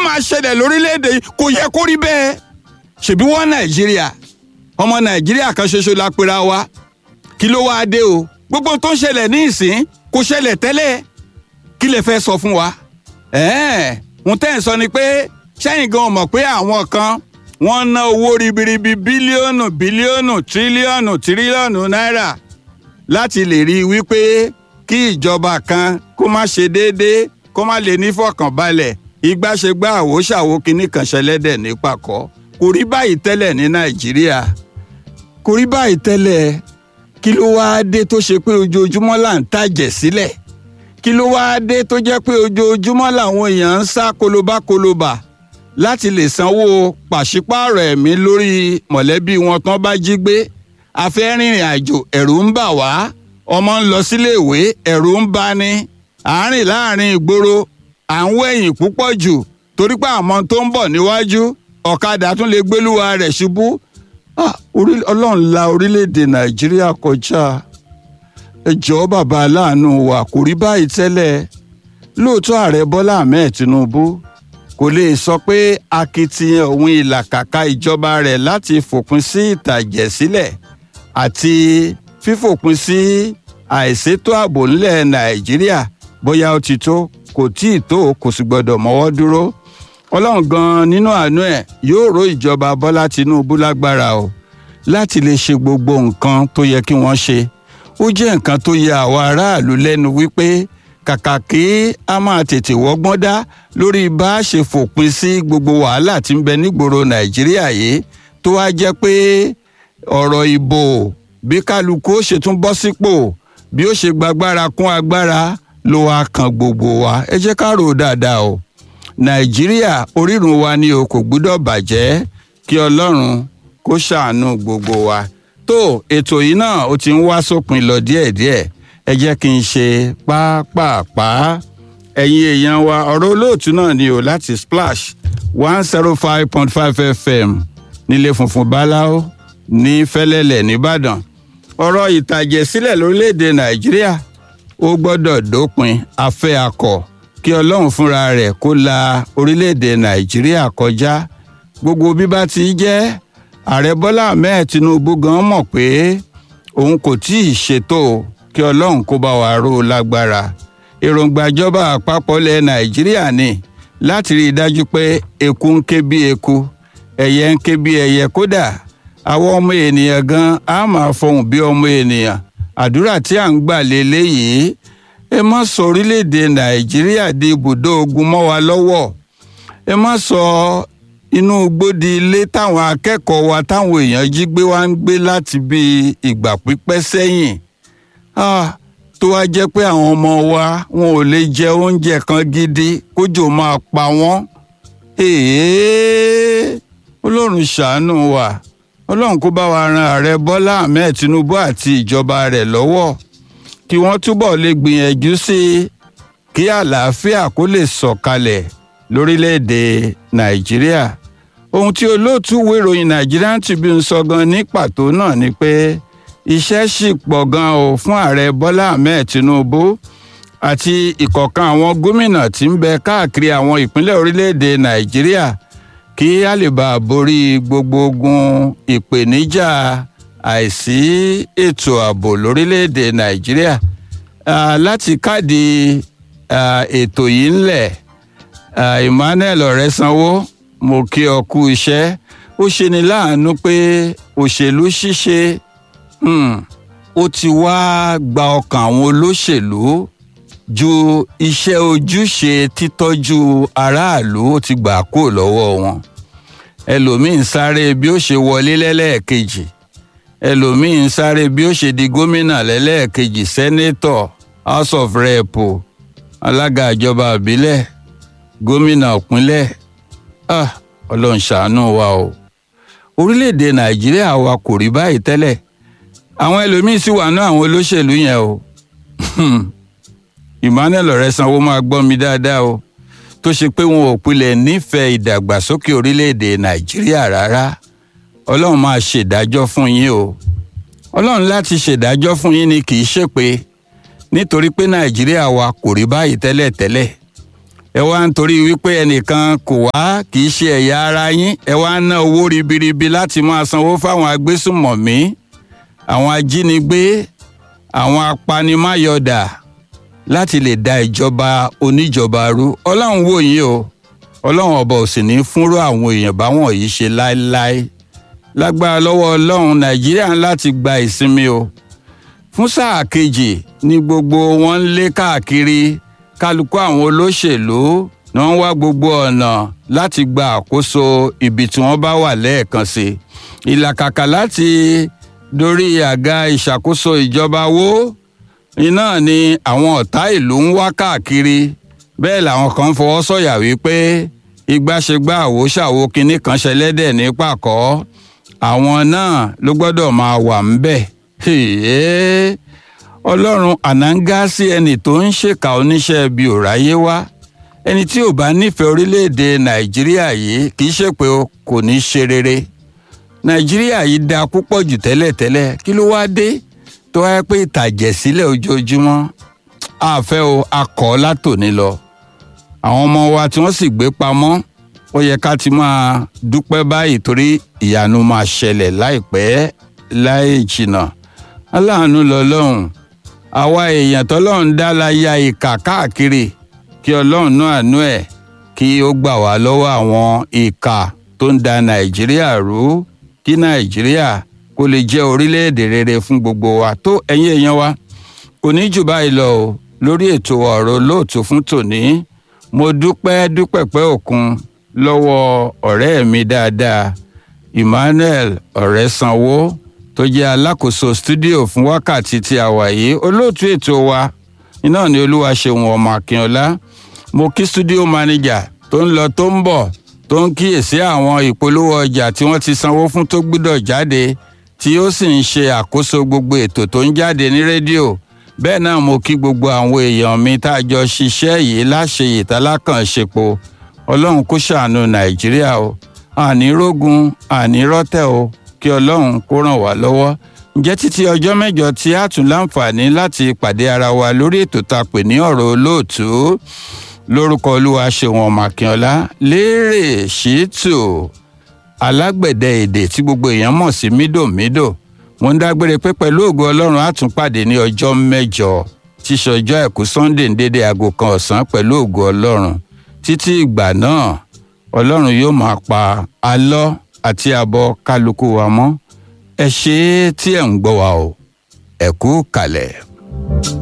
máa ṣẹlẹ̀ lórílẹ̀‐èdè yìí kò yẹ kó rí bẹ́ẹ̀ ṣèbí wọ́n nàìjíríà ọmọ nàìjíríà kan ṣoṣo la pera wa kí ló wáá dé o gbogbo tó ń ṣẹlẹ̀ ní ìsín kò ṣẹlẹ̀ tẹ́lẹ̀ kí lè fẹ́ sọ fún wa ẹ̀ẹ́n ń tẹ́ ẹ̀ sọ ni pé sẹ́yìn gan mọ̀ pé àwọn kan wọ́n ná owó ribiribi bílíọ̀nù bílíọ̀nù tírílíọ̀nù tírílíọ̀nù náírà láti lè rí i wípé kí ìjọba kan kó má ṣe déédéé kó má lè nífọ̀kànbalẹ̀ ìgbàṣegbà àwòṣàwò kínní kan ṣẹlẹ́dẹ̀ ní pàkọ́ kò rí báyìí tẹ́lẹ̀ ní nàìjíríà kò rí báyìí tẹ́lẹ̀ kí ló wáá dé tó ṣe pé ojoojúmọ́ là ń tàjẹ̀ sílẹ̀ kí ló wáá dé tó jẹ́ pé ojoojúmọ́ làwọn èèyàn ń sá kolobákolobà láti lè sanwó pàṣípààrọ̀ ẹ̀mí lórí mọ̀lẹ́bí wọn tán bá jí gbé afẹ́ rìnrìn àjò ẹ̀rù ń bà wá ọmọ ń lọ síléèwé ẹ̀rù ń bà ní àárín láàrin ìgboro à ń wẹ̀yìn púpọ̀ jù torí pé àmọ́ tó ń bọ̀ níwájú ọ̀kadà tún lè gbélúwa rẹ̀ ṣubú ọlọ́run la orílẹ̀-èdè nàìjíríà kọjá ẹ jọ̀ọ́ bàbá aláàánú wa kò rí báyìí tẹ́lẹ̀ lóòótọ́ ààrẹ bọ́lá ahmed tinubu kò lè sọ pé akitiyan òun ìlàkàkà ìjọba rẹ̀ láti fòpin sí ìtàjẹ̀sílẹ̀ àti fífòpin sí àìsétò ààbò ńlẹ̀ nàìjíríà bóyá ó ti tó kò tí ì tó kò sì gbọdọ̀ mọ́wọ́ dúró ọlọ́run gan-an nínú àánú ẹ̀ yóò ró ìjọba bọ́lá tinubu lágbára o láti lè ṣe gbogbo nǹkan tó yẹ kí wọ́n ṣe ó jẹ́ nǹkan tó yẹ àwọn aráàlú lẹ́nu wípé kàkà kí a máa tètè wọ́gbọ́n dá lórí bá a ṣe fòpin sí gbogbo wàhálà tí ń bẹ nígboro nàìjíríà yìí tó wá jẹ́ pé ọ̀rọ̀ ìbò bí kálukú ó ṣe tún bọ́ sípò bí ó ṣe gbàgbára kún agbára ló wá kan gbogbo wa ẹ jẹ́ ká rò ó dáadáa o nàìjíríà orírun wa ni o kò gbúdọ̀ bàjẹ́ kí ọlọ́run kó ṣàánú gbogbo wa tó ètò yìí náà ó ti ń wá sópin lọ díẹ̀díẹ̀ ẹ jẹ́ kí n ṣe pápápá ẹ̀yin èèyàn wa ọ̀rọ̀ olóòtú náà ni o láti splash one zero five point five fm nílé funfun báláwo ní fẹ́lẹ́lẹ̀ nìbàdàn ọ̀rọ̀ ìtàjẹ̀sílẹ̀ lórílẹ̀‐èdè nàìjíríà ó gbọ́dọ̀ dópin afẹ́ akọ̀ kí ọlọ́run fúnra rẹ̀ kó la orílẹ̀‐èdè nàìjíríà kọjá gbogbo bí bá ti jẹ́ ààrẹ bọ́lá ahmed tinubu gan mọ̀ pé òun kò tí ì ṣètò kí ọlọ́run kó bá wa ró lágbára èròǹgbà ìjọba àpapọ̀ ilẹ̀ nàìjíríà ni láti rí i dájú pé eku ń ké bí eku ẹyẹ ń ké bí ẹyẹ kódà àwọn ọmọ ènìyàn gan á máa fọhùn bí ọmọ ènìyàn àdúrà tí à ń gbà lélẹ́yìí ẹ má sọ orílẹ̀-èdè nàìjíríà di ibùdó ogun mọ́ wa lọ́wọ́ ẹ má sọ inú gbódi ilé táwọn akẹ́kọ̀ọ́ wa táwọn èèyàn jí gbé wá ń gbé láti bí ìgbà pípẹ́ sẹ́yìn tó wá jẹ́ pé àwọn ọmọ wa wọn ò lè jẹ oúnjẹ kan gidi kójò máa pa wọ́n ọlọ́run ṣàánú wa ọlọ́run kó bá wa ran ààrẹ bọ́lá ahmed tinubu àti ìjọba rẹ̀ lọ́wọ́ kí wọ́n túbọ̀ lè gbìyànjú sí i kí àlàáfíà kó lè sọ̀kalẹ̀ lórílẹ̀‐èdè nàìjíríà ohun tí olóòtú ìwé ìròyìn nigerian tribune sọ gan ní pàtó náà ni pé iṣẹ́ sì pọ̀ gan o fún ààrẹ bọ́lá ahmed tinubu àti ìkọ̀kan àwọn gómìnà tí ń bẹ káàkiri àwọn ìpínlẹ̀ orílẹ̀‐èdè nàìjíríà kí a lè bá a borí gbogbo ogun ìpèníjà àìsí ètò ààbò lórílẹ̀‐èdè nàìjíríà láti káàdì ètò yìí ńlẹ̀ emmanuel ọ̀rẹ́sanwó mo kí ọ kú iṣẹ́ ó ṣe ni láàánú pé òṣèlú ṣíṣe ó ti wá gba ọkàn àwọn olóṣèlú ju iṣẹ́ ojúṣe títọ́jú aráàlú ó ti gbà kó lọ́wọ́ wọn ẹlòmíín sáré bí ó ṣe wọlé lẹ́lẹ́ẹ̀kejì ẹlòmíín sáré bí ó ṣe di gómìnà lẹ́lẹ́ẹ̀kejì sẹ́nétọ̀ house of rep alága ìjọba ìbílẹ̀ gómìnà ìpínlẹ̀ ah ọlọ́run ṣàánú wa o orílẹ̀-èdè nàìjíríà wa kò rí báyìí tẹ́lẹ̀ àwọn ẹlòmíín sì wà ní àwọn olóṣèlú yẹn o emmanuel ọ̀rẹ́sanwó máa gbọ́ mi dáadáa o tó ṣe pé wọn ò pilẹ̀ nífẹ̀ẹ́ ìdàgbàsókè orílẹ̀-èdè nàìjíríà rárá ọlọ́run máa ṣèdájọ́ fún yín o ọlọ́run láti ṣèdájọ́ fún yín ni kì í ṣèpè nítorí pé nàìjíríà wa kò rí báyìí tẹ́lẹ̀tẹ́lẹ̀ ẹ wá ń torí wípé ẹnìkan kò wá kì í ṣe ẹ̀yà ara yín ẹ wá ń ná owó ribiribi láti máa sanwó fáwọn agbésùmọ̀mí àwọn ajínigbé àwọn apanimáyọ̀dà láti lè da ìjọba oníjọba rú ọlọ́run wò yín o ọlọ́run ọba ò sì ní fúnrú àwọn èèyàn báwọn yìí ṣe láéláé lágbára lọ́wọ́ ọlọ́run nàìjíríà ń láti gba ìsinmi o fún sáà kejì ní gbogbo wọn ń lé káàkiri kálukú àwọn olóṣèlú ni wọ́n wá gbogbo ọ̀nà láti gba àkóso ibi tí wọ́n bá wà lẹ́ẹ̀kan sí ìlàkàkà láti dorí àga ìṣàkóso ìjọba wó iná ni àwọn ọ̀tá ìlú ń wá káàkiri bẹ́ẹ̀ làwọn kan ń fọwọ́ sọ̀yà wípé igbaṣegbá àwo ṣàwo kinní kan ṣẹlẹ́dẹ̀ ní pàkọ́ àwọn náà ló gbọ́dọ̀ máa wà ń bẹ̀ ọlọ́run ànángá sí ẹni tó ń ṣèkà oníṣẹ́ ibi ò ráyé wá ẹni tí ò bá nífẹ̀ẹ́ orílẹ̀-èdè nàìjíríà yìí kì í ṣe pé kò ní ṣe rere nàìjíríà yìí dáa púpọ̀ jù tẹ́lẹ̀tẹ́lẹ̀ kí ló wáá dé tó wáyé pé ìtàjẹ̀sílẹ̀ ojoojúmọ́ àfẹ́ o akọ̀ látòní lọ àwọn ọmọ wa tí wọ́n sì gbé pamọ́ ó yẹ ká ti máa dúpẹ́ báyìí torí ìyanu máa ṣẹlẹ̀ láìpẹ́ láì jìnnà aláàánú lọ́lọ́run àwa èèyàn tọ́lọ́run dá la ya ìkà káàkiri kí ọlọ́run náà àánú ẹ̀ kí ó gbà wá lọ́wọ́ àwọn ìkà tó ń da nàìjíríà rú kí nàìjíríà kó lè jẹ́ orílẹ̀-èdè rere fún gbogbo wa tó ẹ̀yin èèyàn wa kò ní jù báyìí lọ o lórí ètò ọ̀rọ̀ olóòtú fún tòní mo dúpẹ́ dúpẹ́ pẹ́ òkun lọ́wọ́ ọ̀rẹ́ mi dáadáa emmanuel ọ̀rẹ́sanwó tó jẹ́ alákòóso stúdíò fún wákàtí tí a wà yìí olóòtú ètò wa iná ni olúwaṣeun ọmọ akínọlá mo kí stúdíò mánéjà tó ń lọ tó ń bọ̀ tó ń kíyèsí àwọn ìpolówó ọjà tí wọ́n ti sanwó fún tó gbúdọ̀ jáde tí ó sì ń ṣe àkóso gbogbo ètò tó ń jáde ní rédíò bẹ́ẹ̀ náà mo kí gbogbo àwọn èèyàn mi tá a jọ ṣiṣẹ́ yìí láṣẹ ìtàlákànṣepo ọlọ́run kó ṣàánú nàìjíríà o àní rógun àní rọ́tẹ̀ o kí ọlọ́run kó ràn wá lọ́wọ́ ǹjẹ́ títí ọjọ́ mẹ́jọ tí a tún láǹfààní láti pàdé ara wa lórí ètò tá a pè ní ọ̀rọ̀ olóòtú lórúkọ olúwa ṣeun ọmọ akínọlá lérè ṣìtù alágbẹ̀dẹ èdè tí gbogbo èèyàn mọ̀ sí mídòmídò mo ń dágbére pé pẹ̀lú ògo ọlọ́run á tún pàdé ní ọjọ́ mẹ́jọ tí ṣọjọ́ àìkú sunday ń dédé aago kan ọ̀sán pẹ̀lú ògo ọlọ́run títí ìgbà náà ọlọ́run yóò máa pa alọ́ àti àbọ̀ kálukú wa mọ́ ẹ ṣe é tí ẹ̀ ń gbọ́ wa o ẹ kú kalẹ̀.